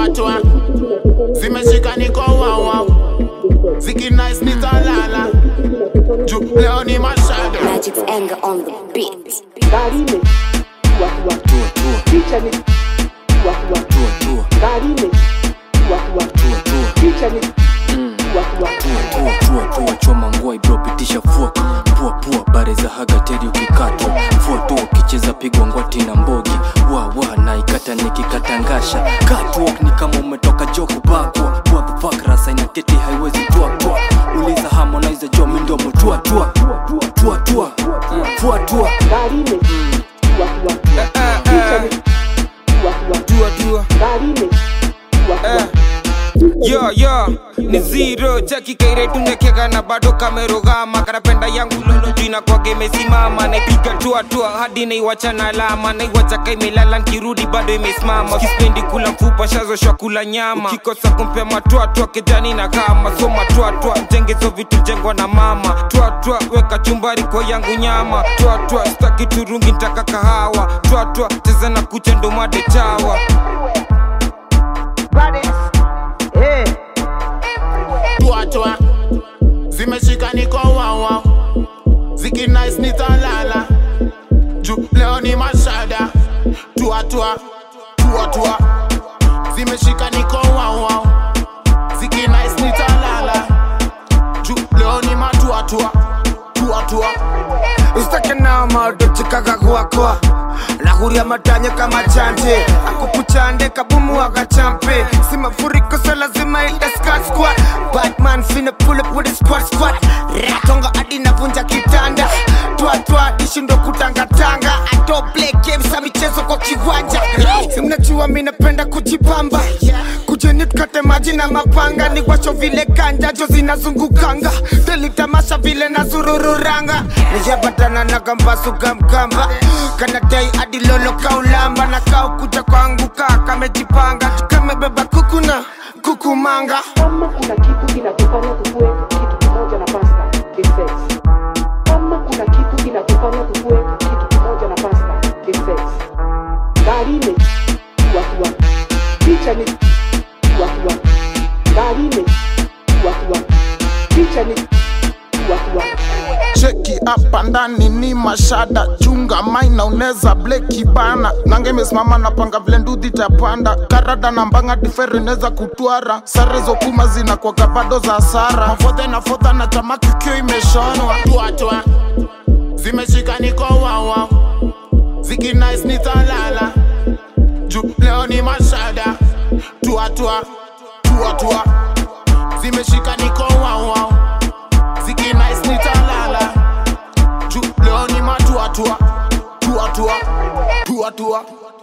tuatua zimeshika niko wawa zikinice nitalala juu leo ni mashada Magic's anger on the beat. gari ime tua tua tua tua picha ni tua tua tua tua gari ime tua tua tua tua picha ni tua tua tua tua tua tua choma ngwai bro pitisha fuaka pua pua bare za haga teri ukikatwa fua tu ukicheza pigwa ngwati na mbogi wa wa na ikata nikikatangasha catwalk ni kama umetoka joku bakwa what the fuck rasa inaketi haiwezi tua tua uliza harmonize jo mindo mutua tua tua tua fua tua gari ime tua tua picha ni tua tua Dua dua gari ime tua tua yo yo ni zero chaki kaire tunekeka na bado kamerogama kanapenda yangu lolo jina kwake imesimama naipiga tua tua hadi naiwacha na alama naiwacha kaimelala nkirudi bado imesimama kispendi kula mfupa shazoshwa kula nyama ukikosa kumpea matwatwa kejani na kama so matwatwa mjengezo vitu jengwa na mama twatwa weka chumbari kwa yangu nyama twatwa staki turungi ntaka kahawa twatwa cheza na kucha ndomade chawa tuatua zimeshika niko wawa zikinice nitalala juu leo ni mashada tuatua tuatua zimeshika niko wawa zikinice nitalala juu leo ni matuatua tuatua usitake nao maodochikaga kwakwa nahuria matanya kama chante akukuchande kabumu wakachampe si mafuriko so lazima ildaskaskwa batman fina pull up with a squad squad ratonga hadi navunja kitanda twatwa ishindo kutangatanga ato play games za michezo kwa kiwanja Si mnajua mi napenda kujipamba kujeni tukate maji na mapanga ni washo vile kanjajo zinazungukanga telitamasha vile na zurururanga nijapatana na gambasuga mgamba kanadai hadi lolo kaulamba na kau kuja kwangu kaa kamejipanga kamebeba kukuna kukumanga kama kuna kitu kinatufanya tukue kitu kimoja na pasta ni sex kama kuna kitu kinatufanya tukue kitu kimoja na pasta ni sex gari ime tua tua picha ni tua tua gari ime tua tua picha ni tua tua cheki hapa ndani ni mashada chunga maina uneza bleki bana nange imesimama napanga vile ndudhi tapanda karada na mbanga difere inaweza kutwara sare zokuma zinakwaka bado za sara mafodhe na fodha na tamaki kio imeshonwa tuatwa zimeshika niko wawa zikinice nitalala juu leo ni mashada tuatwa tuatwa zimeshika niko wawa zikinice nitalala juu leo ni matuatua tuatua tuatua